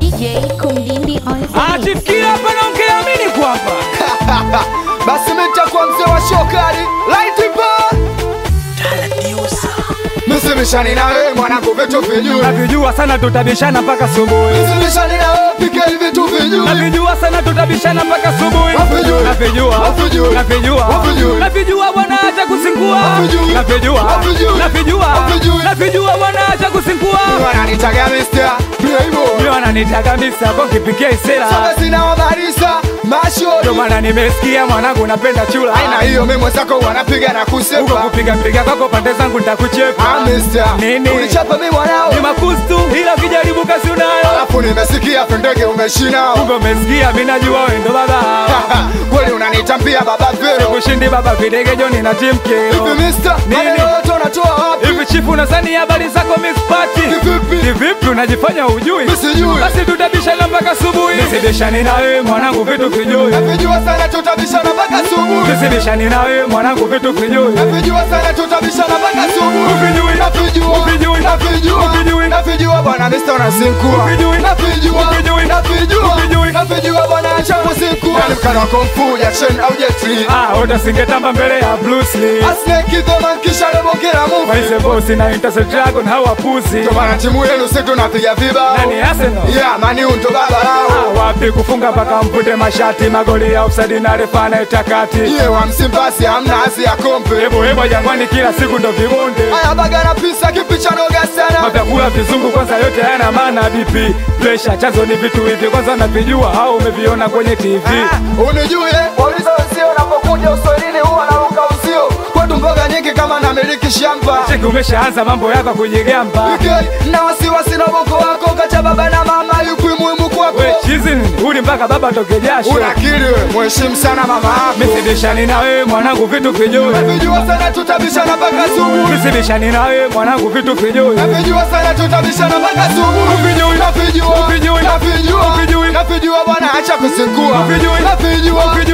DJ Kumdindi on the mix. Atifikia hapa naongea mini kwamba basi mimi nitakuwa mzee wa shokari light bar Msimishani na wewe mwanangu vitu vijui navijua sana tutabishana mpaka subuhi Msimishani na wewe pika hivi vitu vijui navijua sana tutabishana mpaka subuhi Wavijui. navijua Wavijui. navijua Wavijui. navijua bwana acha kusingua Wavijui. navijua Wavijui. navijua Wavijui. navijua bwana acha kusingua Wananitaga mister Playboy mimi wananitaka misa kwa kipikia isera Soga zinawabarisa ndio mashori maana nimesikia mwanangu napenda chula Aina hiyo mimi mwenzako wanapiga na uko kusepa kupiga piga kwako pande zangu nitakuchepa Ah mister Nini? Unichapa mimi mwanao ni makustu ila ukijaribu kazi unayo Alafu nimesikia pendege umeshina kumbe umesikia mimi najua wewe ndo baba Kweli unanitambia baba vero kushindi baba videgejo nina timkeo Hivi mister Nini? maneno yote unatoa wapi hivi chifu unasani habari zako mispati Kivipi? kivipi unajifanya ujui Mimi sijui. basi tutabishana mpaka subuhi nisibishani na wewe mwanangu vitu vijui Navijua sana tutabishana mpaka asubuhi nisibishani na wewe mwanangu vitu vijui Navijua sana tutabishana mpaka asubuhi Uvijui. Navijua Uvijui. Navijua Uvijui. Navijua bwana Mr. unasinkua Uvijui. Navijua Uvijui. Navijua Uvijui. Navijua bwana acha kusinkua Nani mkana wa kung fu ya Chen au Jet Li ah utasingetamba mbele ya Bruce Lee A snake is the man kisha rebongera movie Waise bosi na Intercept Dragon hawa pusi Ndio maana timu yenu sisi tunapiga vibao nani Arsenal Yeah mani ndo baba lao Ah, wapi kufunga mpaka mpute mashati magoli ya offside na refa anayetakati Yeye wa msimbasi hamna asi ya kompe hebo hebo jangwani kila siku ndo vibonde Aya baga na pisa kipicha noga sana mavyakula vizungu kwanza yote hayana maana BP presha chanzo ni vitu hivi kwanza unavijua au umeviona kwenye TV Unijue wauliza wenzio unapokuja uswahilini huwa naruka uzio kwetu mboga nyingi kama namiliki shamba cheki umeshaanza mambo yako kujigamba Okay, na wasiwasi na bongo wako kacha baba na mama yupi muhimu kwako we chizi nini uli mpaka baba toke jasho unakiri we mheshimu sana mama yako misibishani na wewe mwanangu vitu vijui navijua sana tutabishana mpaka asubuhi misibishani na wewe mwanangu vitu vijui navijua sana tutabishana mpaka asubuhi Uvijui. navijua Uvijui. navijua Uvijui. navijua bwana acha kusinkua Uvijui. navijua